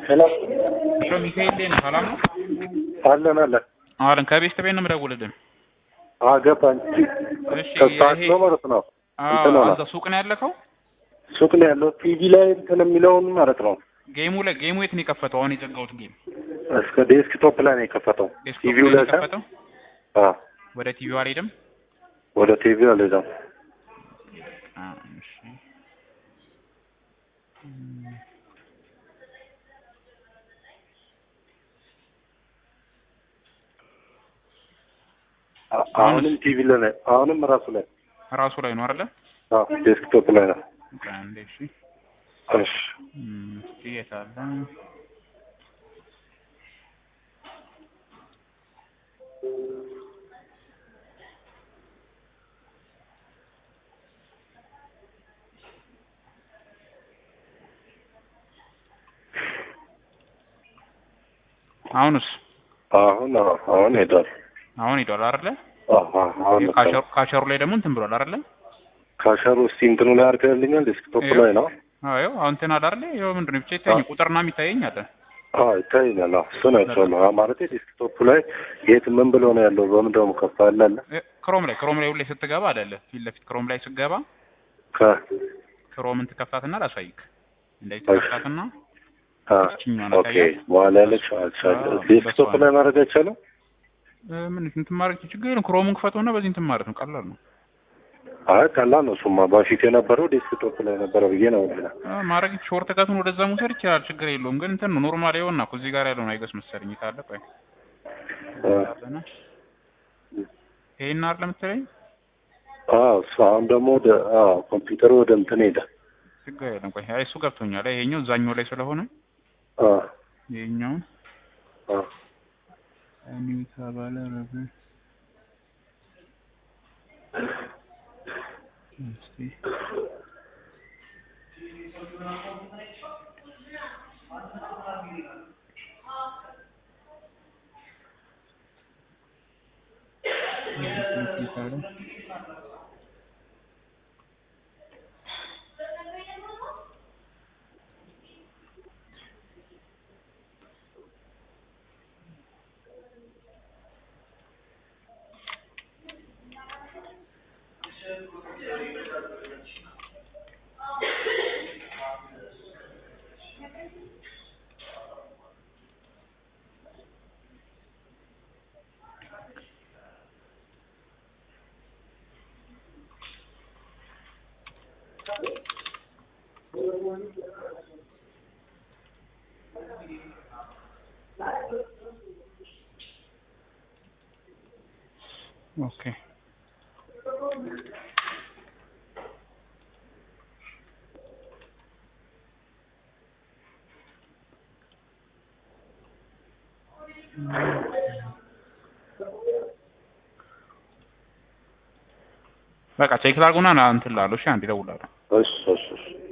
ሄሎ እሺ ሚካኤል ነህ? ሰላም ነው? አለን አለን አለን ከቤስት ቤት ነው የምደውልልህ። አገባኝ እሺ ተስተካክሎ ማለት ነው እንትን አዎ ሆነ አንተ ሱቅ ነው ያለከው? ሱቅ ነው ያለው ቲቪ ላይ እንትን የሚለውን ማለት ነው ጌሙ ላይ ጌሙ የት ነው የከፈተው? አሁን የዘጋሁት ጌም እስከ ዴስክቶፕ ላይ ነው የከፈተው ዴስክቶፕ ቲቪው ላይ ነው ላይ ሳይሆን የከፈተው? አዎ ወደ ቲቪው አልሄድም። ወደ ቲቪው አልሄደም አዎ እሺ እም፣ አ- አሁንም ቲቪ ላይ ነው አሁንም ራሱ ላይ ራሱ ላይ ነው አይደለ? አዎ ዴስክቶፕ ላይ ነው ቆይ አንዴ እሺ እሺ እም፣ እስኪ የት አለ? አሁንስ አሁን አዎ አሁን ሄዷል አሁን ሄዷል አይደለ? አዎ አዎ አሁን መጣ። ካሸሩ ካሸሩ ላይ ደግሞ እንትን ብሏል አይደለ? ካሸሩ እስቲ እንትኑ ላይ አድርገልኛል ዴስክቶፕ ይኸው። ላይ ነው አዎ ይኸው አሁን እንትን አለ አይደለ? ይኸው ምንድን ነው ብቻ ይታየኝ ቁጥርና የሚታየኝ አለ። አዎ ይታየኛል አዎ እሱን አይቼዋለሁ አዎ ማለቴ ዴስክቶፕ ላይ የት ምን ብሎ ነው ያለው በምን ደግሞ ከፍ አለ አለ እ፣ ክሮም ላይ ክሮም ላይ ሁሌ ስትገባ አይደለ? ፊት ለፊት ክሮም ላይ ስትገባ ከ ክሮምን ትከፍታትና ላሳይክ። እንደዚህ እሺ። ትከፍታትና አ ይችኛዋን ኦኬ አሳያት። በኋላ ያለች አልቻለ አዎ፣ ዴስክቶፕ በሷ ላይ ማድረግ አይቻልም እ፣ ምን እንትን ማድረግ ችግር የለም። ክሮሙን ክፈተውና በዚህ እንትን ማለት ነው። ቀላል ነው አይ ቀላል ነው እሱማ በፊት የነበረው ዴስክቶፕ ላይ ነበረ ብዬ ነው የምልህ እ፣ ማድረግ ሾርት ከቱን ወደዛ መውሰድ ይችላል። ችግር የለውም። ግን እንትን ነው ኖርማል ይኸውና እኮ እዚህ ጋር ያለውን አይገስ መሰለኝ ካለ ቆይ አ አለና ይሄን አይደል የምትለኝ? አዎ እሱ አሁን ደግሞ ወደ አዎ ኮምፒውተሩ ወደ እንትን ሄደ ችግር የለም። ቆይ አይ እሱ ገብቶኛል። አይ ይሄኛው እዛኛው ላይ ስለሆነ አ ይሄኛውን አ ኒው ተባለ ረብ እስቲ ኦኬ በቃ ቼክ ላድርጉና ና እንትን እላለሁ። እሺ አንዴ እደውላለሁ። እሺ እሺ እሺ